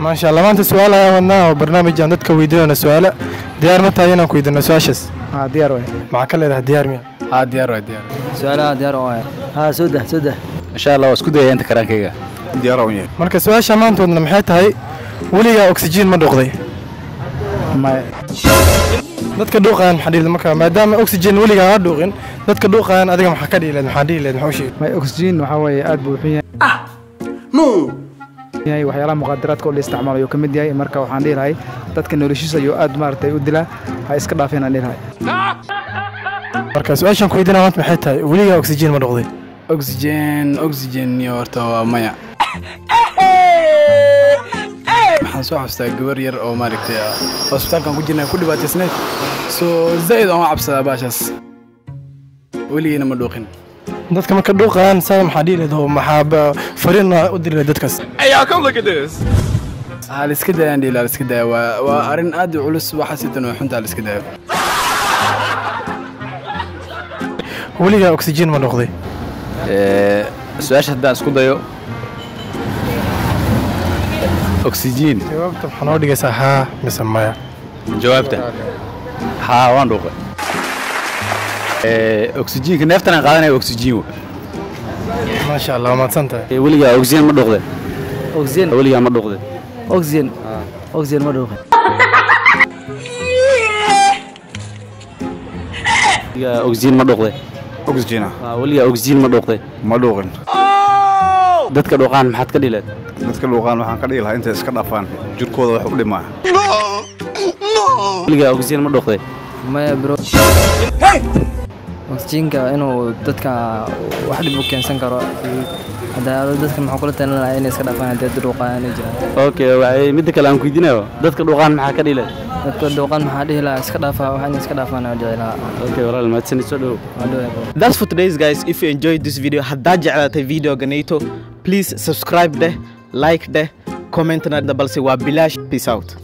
maasha allah maanta su-aal ayaan wadnaa oo barnaamij aan dadka weydiinayno su-aalo diyaar ma tahay inaan ku weydiino su-aashaas haa diyaar waay maxaa ka leedahay diyaar miya haa diyaar waa diyaar su-aalaha diyaar waay haa soo dah soo dah insha allah waa isku dayaya inta karaankayga diyaar aan yahay marka su-aasha maanta wadna maxay tahay weligaa oxygen ma dhuuqday maya dadka dhuuqayan maxaa dhihi marka maadaama oxygen weligaa ha dhuuqin dadka dhuuqayan adiga maxaa ka dhihi leed maxaa dhihi leed maxaa u sheegi maya oxygen waxaa weeye aad buu u xun yahay yahay waxyaalaha muqaadaraadka oo la isticmaalayo ka mid yahay marka waxaan dhihi lahay dadka noloshiisa ayuu aad maaragtay u dilaa ha iska dhaafeen aan dhihi lahay marka su-aashan ku weydiinaya maanta maxay tahay weligaa oxygen ma dhuuqday oxygen oxygen iyo horta waa maya waxaan soo xasuustaa gabar yar oo maaragtay ah, hospitaalkan ku jirnay ku dhibaataysnayd soo zaa'id aan u cabsadaa baashaas weligiina ma dhuuqin dadka marka dhuuqayan saa maxaa dhihi leed oo maxaa ba- fariin u diri leed dadkaas ha la iska daayaan dhiila la iska daaya waa waa arrin aad u culus waxa sitan oo xunta la iska daayo weligaa oxygen ma dhuuqday su-aasha haddaan isku dayo oxygen jawaabta maxaa noo dhigaysaa haa mise maya jawaabta haa waan dhuuqay oxygenka neeftan aan qaadanaya oxygen wa maasha allah waa mahadsan tahay weligaa oxygen ma dhuuqde oxygen weligaa ma dhuuqde oxygen oxygen ma dhuuqin weligaa oxygen ma dhuuqde oxygena Waa, weligaa oxygen ma dhuuqde ma dhuuqin dadka dhuuqaan maxaad ka dhileed dadka luuqaan waxaan ka dhihi lahaa intay iska dhaafaan jirkooda wax u dhimaa weligaa oxygen ma dhuuqde maya bro oxygenka inuu dadka wax dhib u keensan karo hadda dadka maxaa kula talin lahaa inay iska dhaafaan haddii dhuuqaan ay jiraan okay waxay midda kale aan ku weydiinayo dadka dhuuqaan maxaa ka dhileed dadka dhuuqan maxaa dhihi lahaa iska dhaafaa wax inay iska dhaafaan aan dhici lahaa okay walaal mahadsanid soo dhowow waa dhowaa bro That's for today's guys. If you enjoyed this video, haddaad jeclaatay video ganayto, please subscribe deh, like deh, comment na balse waa bilaash. Peace out.